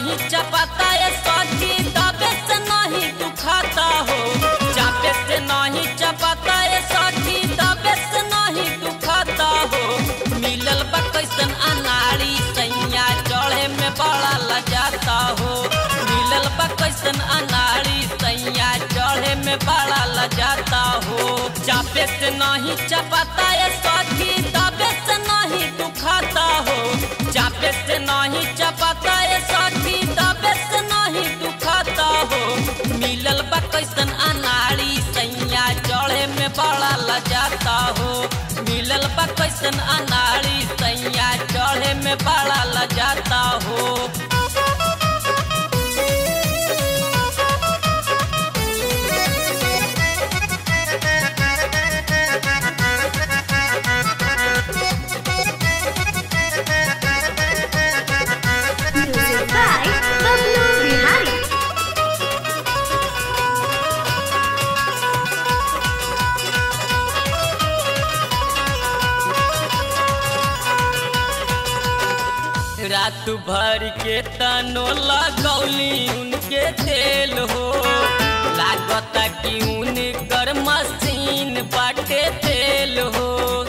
नहीं चपाता ये सखी दबे से नहीं दुखाता हो चापे से नहीं चपाता ये सखी दबे से नहीं दुखाता हो मिलल बा कैसन अनाड़ी सैया चढ़े में बड़ा लजाता हो मिलल बा कैसन अनाड़ी सैया चढ़े में बड़ा लजाता हो चापे से नहीं चपाता ये सखी दबे से नहीं दुखाता हो चापे से नहीं चपाता ये सखी दबे से नहीं दुखाता हो मिलल बा कैसन अनाड़ी सैया चढ़े में बड़ा लजाता हो मिलल बा कैसन अनाड़ी सैया चढ़े में बड़ा लजाता हो Music by Bablu Bihari. रात भर के तनो लगौली उनके तेल हो लागता कि उनकर मशीन बाटे तेल हो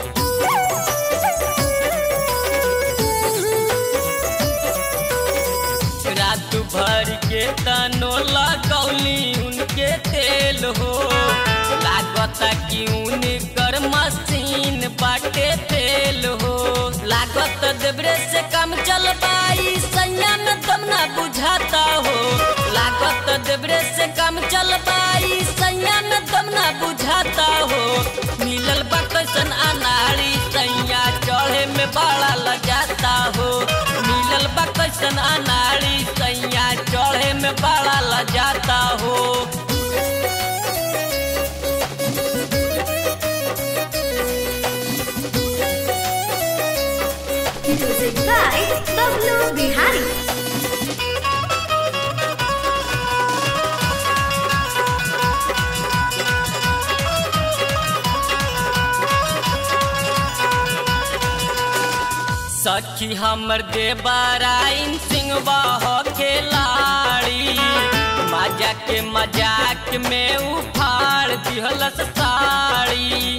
रात भर के तनो लगौली उनके तेल हो लागता कि उनकर मशीन बाटे तेल हो लागत देवरे से काम चल पाई सैया में दम ना बुझाता हो लागत देवरे से काम चल पाई सैया में दम ना बुझाता हो मिलल बा कैसन अनाड़ी सैया चढ़े में बड़ा लगाता हो मिलल बा कैसन अनाड़ी सैया चढ़े में बड़ा लजाता हो Music by Bablu Bihari. सखी हमर देवराइन सिंह बह खिलाड़ी मजा के मजाक में उफाड़ दिहलस साड़ी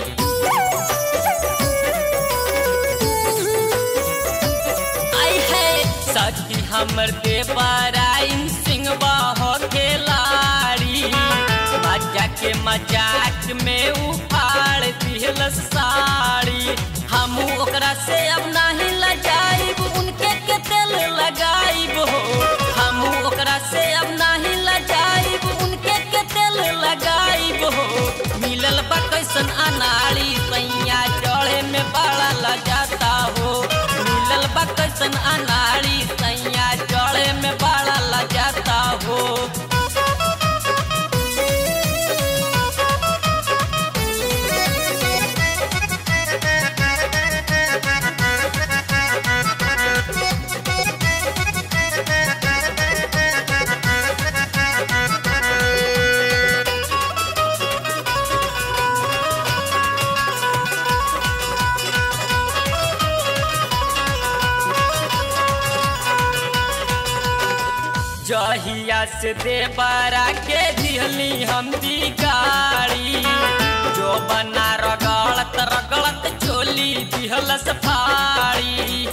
आई है सखी हमर देवराइन सिंह बह खिलाड़ी मजा के मजाक में उफाड़ दिहलस साड़ी हमू ओकरा से अब नहीं लजाइब उनके के तेल लगाइब हो हमू ओकरा से अब नहीं लजाइब उनके के तेल लगाइब हो मिलल बा कैसन अनाड़ी सैया चढ़े में बड़ा लजाता हो मिलल बा कैसन अनाड़ी सैया चढ़े में बड़ा लजाता हो जहिया से देवरा के दिहली हम दी गाड़ी जो बना रगड़त रगड़त चोली दिहलस फाड़ी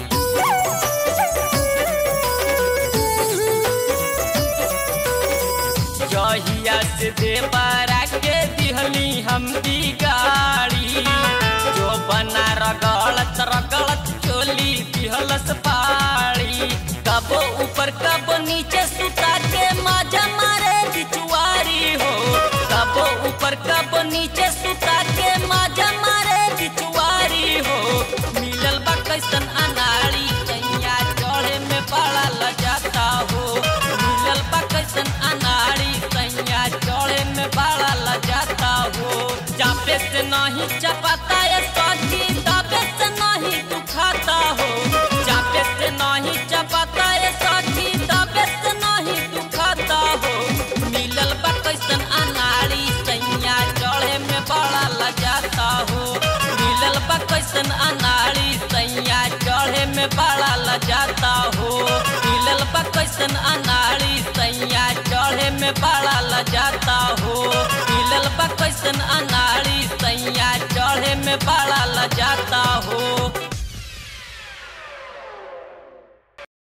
जहिया से देवरा के दिहली हम दी गाड़ी जो बना रगड़त रगड़त चोली दिहलस फाड़ी कबो ऊपर कबो नीचे सुता के माजा मारे बिचुआरी हो कबो ऊपर कबो नीचे सुता के माजा मारे बिचुआरी हो मिलल बा कैसन अनाड़ी कैया चढ़े में बड़ा लजाता हो मिलल बा कैसन अनाड़ी कैया चढ़े में बड़ा लजाता हो चापे से नहीं चपाता ये सखी दाबे से नहीं दुखाता हो चापे से नहीं चपाता ये सखी दाबे से नहीं दुखाता हो मिलल बा कैसन अनाड़ी सैया चढ़े में बड़ा लजाता हो मिलल बा कैसन अनाड़ी सैया चढ़े में बड़ा लजाता हो मिलल बा बा कैसन अनाड़ी सैया चढ़े में बड़ा लजाता हो मिलल बा कैसन अनाड़ी सैया चढ़े में बड़ा लजाता हो